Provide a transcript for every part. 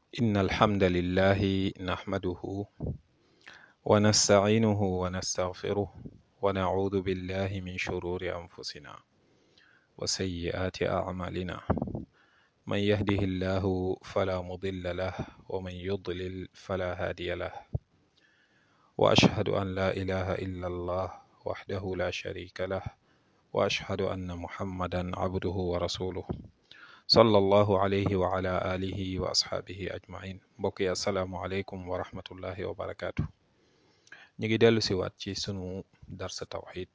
إن الحمد لله نحمده ونستعينه ونستغفره ونعوذ بالله من شرور أنفسنا وسيئات أعمالنا من يهده الله فلا مضل له ومن يضلل فلا هادي له وأشهد أن لا إله إلا الله وحده لا شريك له وأشهد أن محمدا عبده ورسوله صلى الله عليه وعلى آله وأصحابه أجمعين mbokk yi asalaamualeykum wa rahmatullahi wa barakaatu. ñu ngi dellu siwaat ci sunu darsa tawxid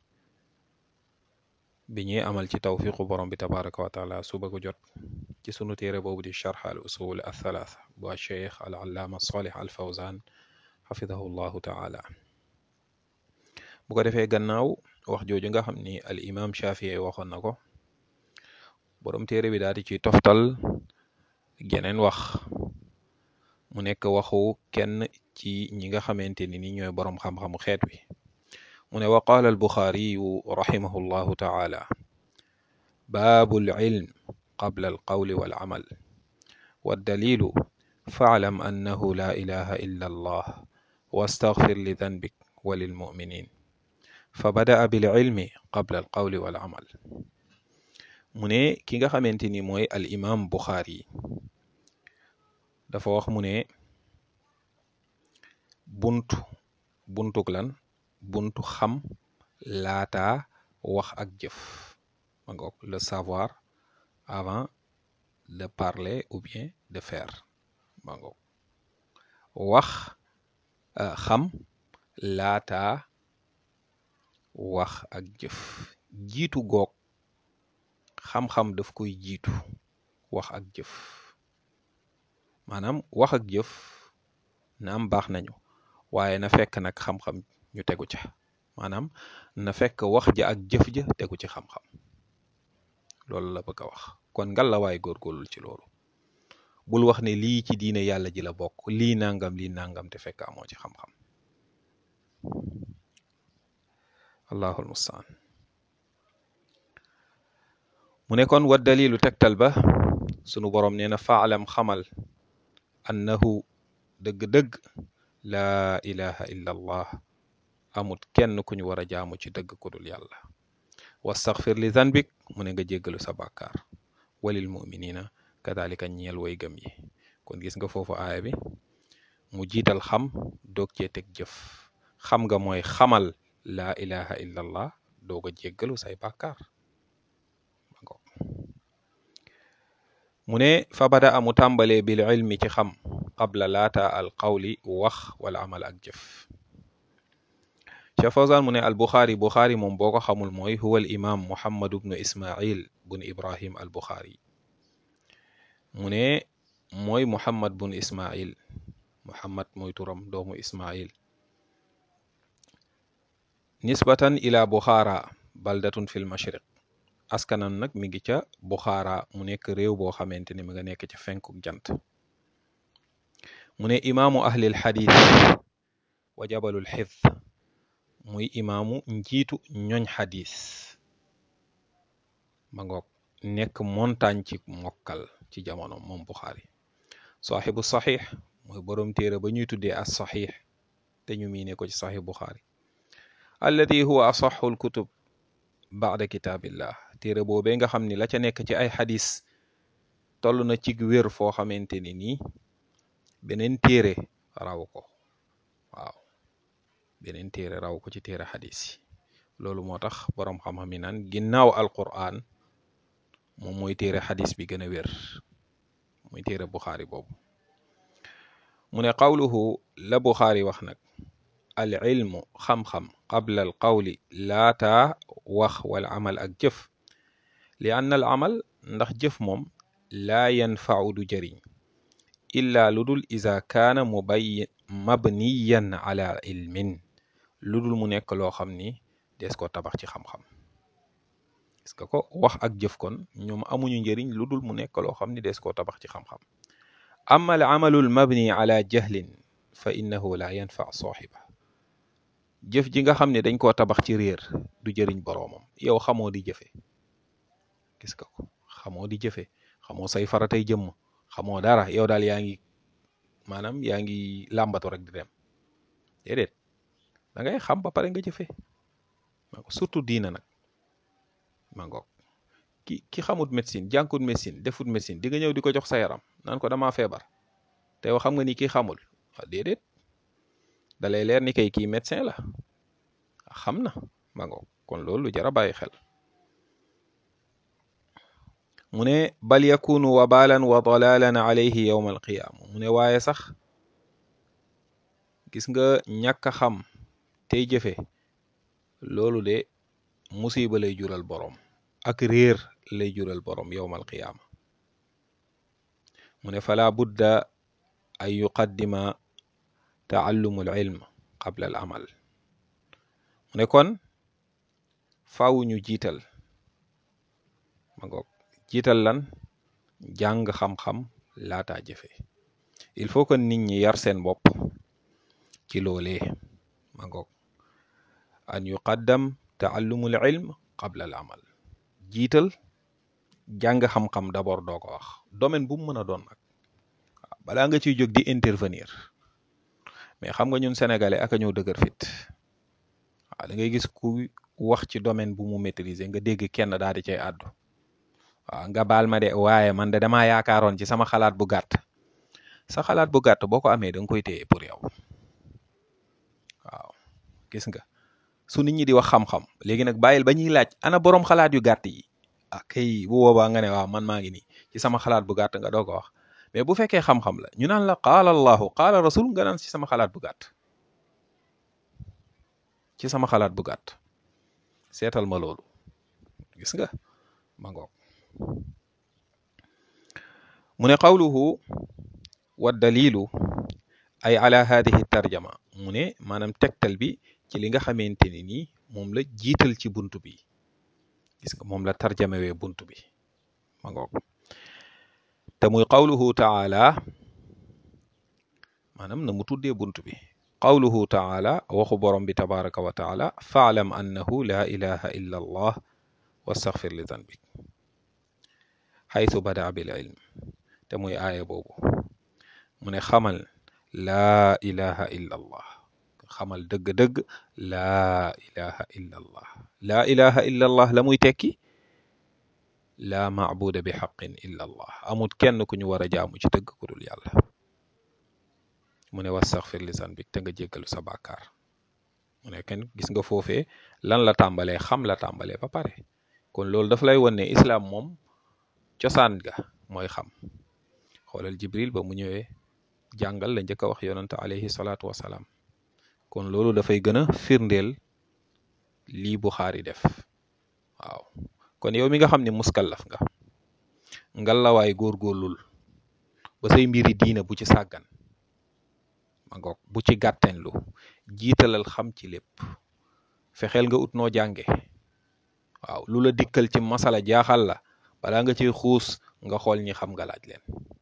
bi ñuy amal ci tawfiqu borom bi tabaraka wa taala suba gu jot ci sunu téere boobu di charx al usul al thalaatha bu cheikh al allaama salih al fawzan xafidahu llahu taala bu ko defee gannaaw wax jooju nga xam ni al imam shafii waxoon na ko borom téere bi daal di ci toftal geneen wax mu nekk waxu kenn ci ñi nga xamante ni ni ñooy borom xam-xamu xeet wi mu ne wa qaala al buxaariyu raximahu llahu taala baabu al ilm qabla al qawli wal amal waddalilu faalam annahu la ilaha illa allah wastaghfir li danbik wa lilmuminin fa badaa bil ilmi qabla al qawli wal amal mu ne ki nga xamante ni mooy al imam buxaari dafa wax mu ne buntu buntuk lan buntu xam laata wax ak jëf ma ngoog le savoir avant de parler ou bien de faire ma ngoog wax xam laata wax ak jëf jiitu goog xam-xam daf koy jiitu wax ak jëf maanaam wax ak jëf na am baax nañu waaye na fekk nag xam-xam ñu tegu ca maanaam na fekk wax ja ak jëf ja tegu ci xam-xam loolu la bëgg a wax kon ngal la waay góorgóorlu ci loolu bul wax ne lii ci diine yàlla ji la bokk lii nangam lii nangam te fekk amoo ci xam-xam allahul mustaan mu ne kon wa dalilu tegtal ba sunu boroom nee na faalam xamal annahu dëgg-dëgg laa ilaha illa allah amut kenn ku ñu war a jaamu ci dëgg ku dul yàlla wastaxfir li zanbik mu ne nga jéggalu sa bàkkaar walil muminina kadalika ñeel way gëm yi kon gis nga foofu aaya bi mu jiital xam doog cee teg jëf xam nga mooy xamal laa ilaha illa allah doog a jéggalu say bàkkaar mu ne fa bada amu tàmbalee bil ilmi ci xam qabla laata al qawli wax wala amal ak jëf Cheikh Fawzan mu ne al buxaari buxaari moom boo ko xamul mooy huwa al imam muhammad bnu ismail bun ibrahim al buxaari mu ne mooy muhammad bun ismail muhammad mooy turam doomu ismail nisbatan ila buxaara baldatun fil mashriq askanam nag mi ngi ca buxaara mu nekk réew boo xamante ni mi nga nekk ca fenkuk jant mu ne imaamu ahlil xadis wa jabalul xifd muy imaamu njiitu ñoñ xadis ma ngoog nekk montagne ci mokkal ci jamono moom buxaari saaxibu saxiix mooy boroom téere ba ñuy tuddee as saxiix te ñu miine ko ci saxiix buxaari alladi huwa asaxul kutub baada kitaabillah téere boobee nga xam ni la ca nekk ci ay xadis toll na ci wér foo xamante ni nii beneen téere raw ko waaw beneen téere raw ko ci téere xadis yi loolu moo tax boroom xam-xam yi naan ginnaaw alquran moom mooy téere xadis bi gën a wér mooy téere buxaari boobu mu ne qawluhu la buxaari wax nag al ilmu xam-xam qabla al qawli laata wax wala amal ak jëf li ann al amal ndax jëf moom laa yanfau du jëriñ illa lu dul isa kaana mubay mabniyan ala ilmin lu dul mu nekk loo xam ni des ko tabax ci xam-xam est-ce que ko wax ak jëf kon ñoom amuñu njëriñ lu dul mu nekk loo xam ni des koo tabax ci xam-xam amma al amalu al mabni ala jahlin fa innahu la yanfa saaxiba jëf ji nga xam ne dañ koo tabax ci réer du jëriñ boroomam yow xamoo di jëfe gis nga ko xamoo di jëfe xamoo say faratay jëmm xamoo dara yow daal yaa ngi maanaam yaa ngi làmbatu rek di dem déedéet da ngay xam ba pare nga jëfe ma ko surtout diina nag ma ngoog ki ki xamut médecine jànkut médecine defut médecine di nga ñëw di ko jox sa yaram naan ko damaa feebar te yow xam nga ni kii xamul waaw déedéet da lay leer ni kay kii médecin la xam na ma ngoog kon loolu lu jar a bàyyi xel mu ne bal yakunu wabalan wa dalalan alayhi yowma alqiyaama mu ne waaye sax gis nga ñàkk a xam tey jëfe loolu de musiba lay jural boroom ak réer lay jural boroom yowma alqiyaama mu ne fala budda an yuqaddima taallumu al ilm qabla al amal mu ne kon faaw ñu jiital ma ngoog jiital lan jàng xam-xam laataa jëfe il faut que nit ñi yar seen bopp ci loolee ma ngoog an yuqaddam taallumul ilm qabla al amal jiital jàng xam-xam d'abord doo ko wax domaine bu mu mën a doon nag balaa nga ciy jóg di intervenir mais xam nga ñun sénégalais aka ñëw dëgër fit waaw da ngay gis ku wax ci domaine bu mu maîtriser nga dégg kenn daal di cay àddu waaw nga baal ma de waaye man de damaa yaakaaroon ci sama xalaat bu gàtt sa xalaat bu gàtt boo ko amee da nga koy téye pour yow waaw gis nga su nit ñi di wax xam-xam léegi nag bàyyil ba ñuy laaj ana borom xalaat yu gàtt yi ah kay bu boobaa nga ne waaw man maa ngi nii ci sama xalaat bu gàtt nga doo ko wax mais bu fekkee xam-xam la ñu naan la qaala allahu qaala rasul nga naan ci sama xalaat bu gàtt ci sama xalaat bu gàtt seetal ma loolu gis nga ma ngoog mu ne qawluhu wa dalilu ay ala hadihi tarjama mu ne maanaam tegtal bi ci li nga xamante ni nii moom la jiital ci buntu bi gis nga moom la tarjamewee buntu bi ma ngoog te muy qawluhu taala maanaam na mu tuddee buntu bi qawluhu taala waxu borom bi tabaraka wa taala faalam annahu la ilaha illa allah wastaghfir li zanbik xaytu bada bil ilm te muy aaya boobu mu ne xamal laa ilaha illa allah xamal dëgg-dëgg laa ilaha illa allah laa ilaha illa allah la muy tekki laa maabuda bi xaqin illa allah amut kenn ku ñu war a jaamu ci dëgg ku dul yàlla mu ne wastaghfir li zanbik te nga jéggalu sa bàkkaar mu ne kenn gis nga foofee lan la tàmbalee xam la tàmbalee ba pare kon loolu daf lay won ne islaam moom cosaan ga mooy xam xoolal jibril ba mu ñëwee jàngal la njëkk a wax yonante alayhi salaatu wasalaam kon loolu dafay gën a firndeel lii Buxaari def waaw kon yow mi nga xam ne muskallaf nga ngalawaay góorgóorlul ba say mbiri diina bu ci sàggan ma ngoog bu ci gàttenlu jiitalal xam ci lépp fexeel nga ut noo jànge waaw lu la dikkal ci masala jaaxal la balaa nga ciy xuus nga xool ñi xam nga laaj leen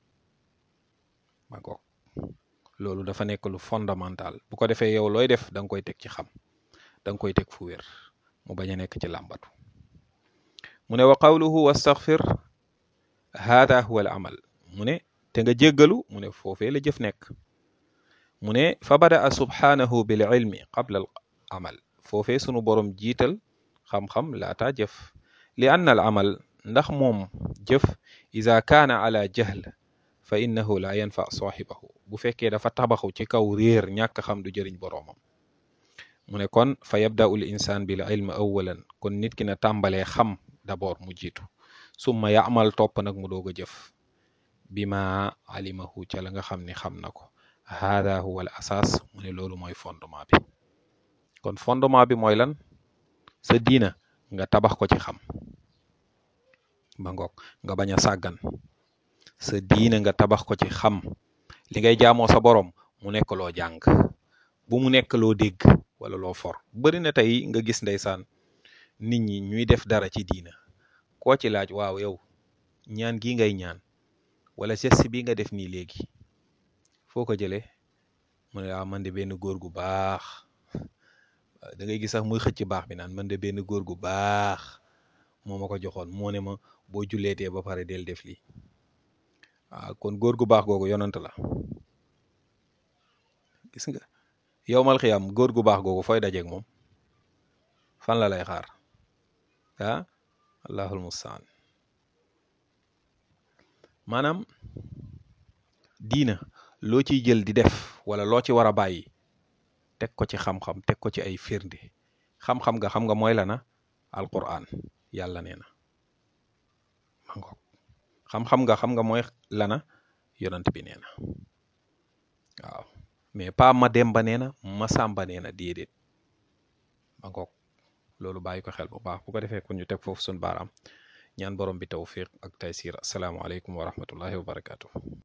ma ngoog loolu dafa nekk lu fondamental bu ko defee yow looy def da nga koy teg ci xam da nga koy teg fu wér mu bañ a nekk ci làmbatu mu ne wa qawluhu wastaghfir hada huwa al amal mu ne te nga jéggalu mu ne foofee la jëf nekk mu ne fa badaa subhanahu bil ilmi qabla al amal foofee sunu borom jiital xam-xam laata jëf li anna al amal ndax moom jëf ida kaana ala jahl fa innahu la yanfa saaxibahu bu fekkee dafa tabaxu ci kaw réer ñàkk xam du jëriñ boroomam mu ne kon fa yabda'u l insaan bil ilm awalan kon nit ki na tàmbalee xam d'abord mu jiitu summa yaamal topp nag mu doog a jëf bi ma alimahu ca la nga xam ne xam na ko hada huwa al asaas mu ne loolu mooy fondement bi kon fondement bi mooy lan sa diina nga tabax ko ci xam ba ngoog nga bañ a sàggan sa diina nga tabax ko ci xam li ngay jaamoo sa borom mu nekk loo jàng bu mu nekk loo dégg wala loo for bari na tey nga gis ndeysaan nit ñi ñuy def dara ci diina koo ci laaj waaw yow ñaan gi ngay ñaan wala geste bi nga def nii léegi foo ko jëlee mu ne waaw man de benn góor gu baax da ngay gis sax muy xëcc baax bi naan man de benn góor gu baax moo ma ko joxoon moo ne ma boo julleetee ba pare del def lii waaw kon góor gu baax googu yonant la gis nga yowmal xiyam góor gu baax googu fooy dajeeg moom fan la lay xaar ah allahul mustaan maanaam diina loo ciy jël di def wala loo ci war a bàyyi teg ko ci xam-xam teg ko ci ay firnde xam-xam nga xam nga mooy la na alquran yàlla nee na ma ngoog xam-xam nga xam nga mooy lana yonant bi nee na waaw mais pas ma demba nee na ma sàmba nee na déedéet ma ngoog loolu bàyyi ko xel bu baax bu ko defee kon ñu teg foofu suñu baaraam ñaan borom bi tawfiq ak taysir asalaamaaleykum wa rahmatullahi wa barakatuh